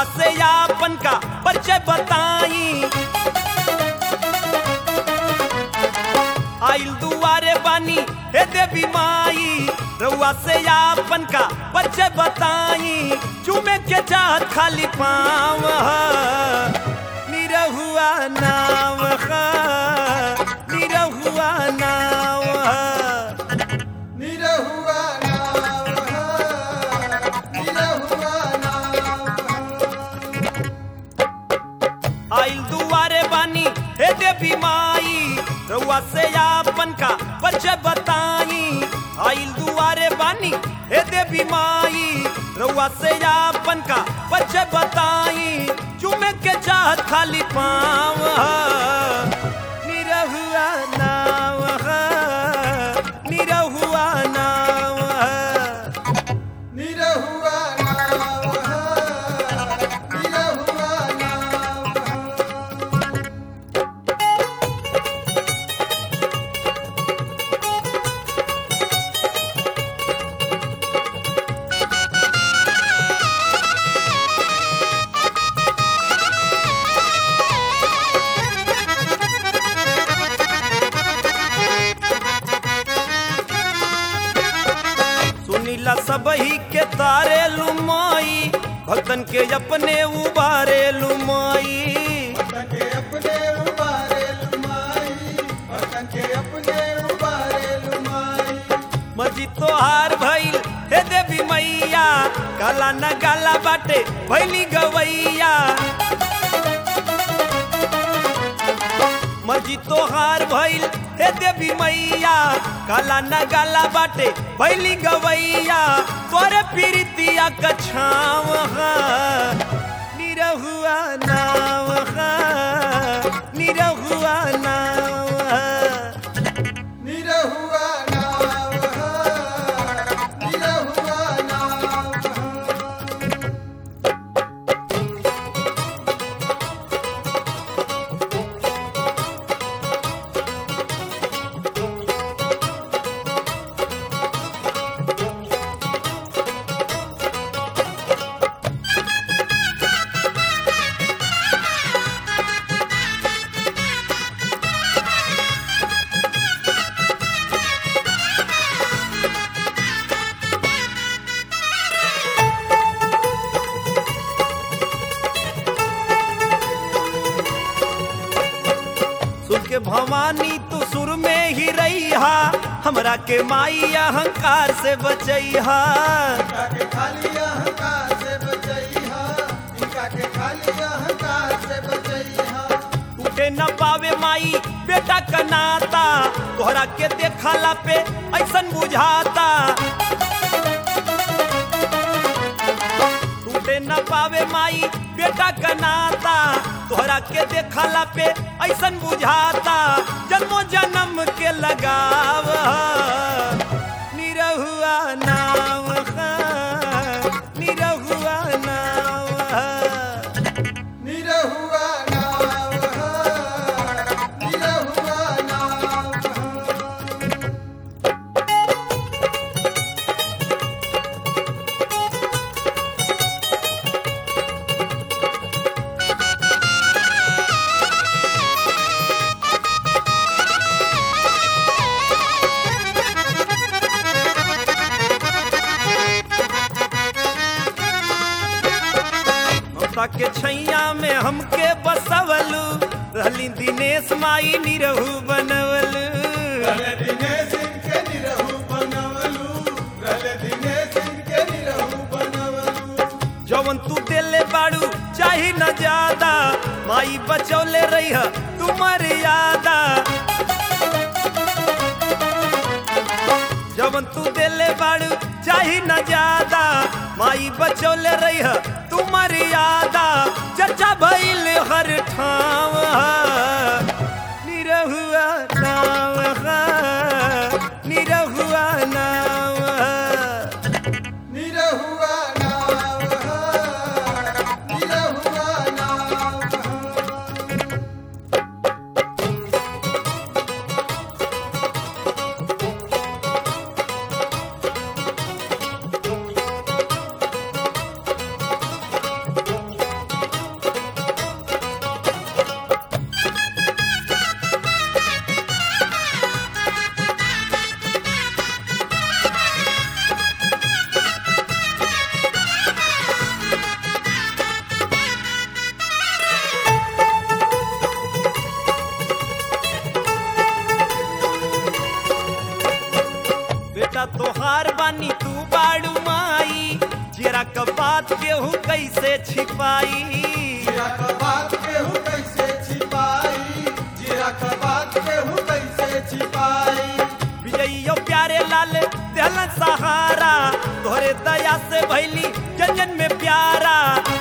से यापन का परिचय बताई आइल दुआरे बानी हे देवी माई रउआ से यापन का परिचय बताई चूमे के चाहत खाली पाँव निरहुआ नाव हा, निरहुआ नाव हा। निरहुआ नाव निरहुआ नाव आइल दुआरे बानी हे देवी माई रउआ से आपन का परिचय बताई आइल दुआरे बानी हे देवी माई रउआ से आपन का परिचय बताई चुमे के चाहत खाली पाँव निरहुआ नाव निरहुआ नाव निरहुआ नाव निरहुआ नाव सुनीला सबही के तारे लुमाई भक्तन के अपने उबारे लुमाई भक्तन के अपने उबारे लुमाई भक्तन के अपने उबारे लुमाई मजी तोहार भइल हे देवी मैया काला न गाला बाटे भैली गवैया मर्जी तोहार भइल हे देवी मैया काला न गाला बाटे भैली गवैया तोरे पीरितिया कछाव निरहुआ नाव निरहुआ नाव निरहुआ नाव निरहुआ नाव सुर के भवानी तू सुर में ही रहिहा हमरा के माई अहंकार से बचैहा इनका के खाली अहंकार से बचैहा इनका के खाली अहंकार से बचैहा टूटे न पावे माई बेटा का नाता तोहरा के देखला पे ऐसन बुझाता टूटे न पावे माई बेटा का नाता तोहरा के देखला पे ऐसन बुझाता जन्मो जन्म के लगाव निरहुआ नाव निरहुआ नाव निरहुआ नाव निरहुआ नाव ममता के छैया में हमके बसवलू रहली दिनेश माई निरहू बनवलू रल दिनेश इनके निरहु बनवलू रल दिनेश इनके निरहु बनवलू जवन तू देले बाड़ू चाही न ज्यादा माई बचौले रही तू मर्यादा जवन तू देले बाड़ू चाही न ज्यादा माई बचौले रही तू मर्यादा चर्चा भइल हर ठाव निरहुआ नाव निरहुआ नाव निरहुआ नाव निरहुआ नाव अवतार बानी तू बाड़ू माई जेरा क बात केहू कैसे छिपाई जीरा का बात केहू कैसे छिपाई जीरा का बात केहू कैसे छिपाई विजइयो प्यारे लाल दिल सहारा तोहरे दया से भैली जन जन में प्यारा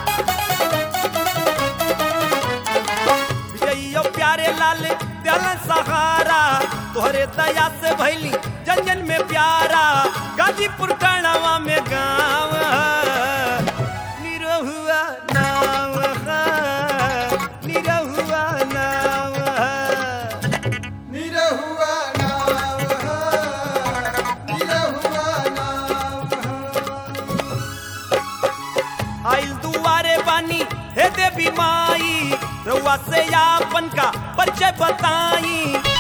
विजइयो प्यारे लाल दिल सहारा तोहरे दया से भैली जन जन में प्यारा गाजीपुर टणवा में गाँव निरहुआ नाव निरहुआ नाव निरहुआ नाव निरहुआ नाव आइल दुआरे बानी हे देवी माई रउआ से आपन का परिचय बताई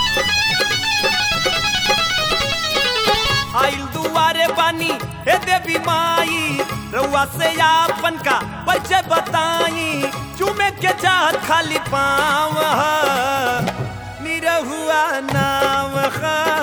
आइल दुआरे बानी हे देवी माई रउआ से आपन का परिचय बताई चूमे के चाहत खाली पाँव निरहुआ नाव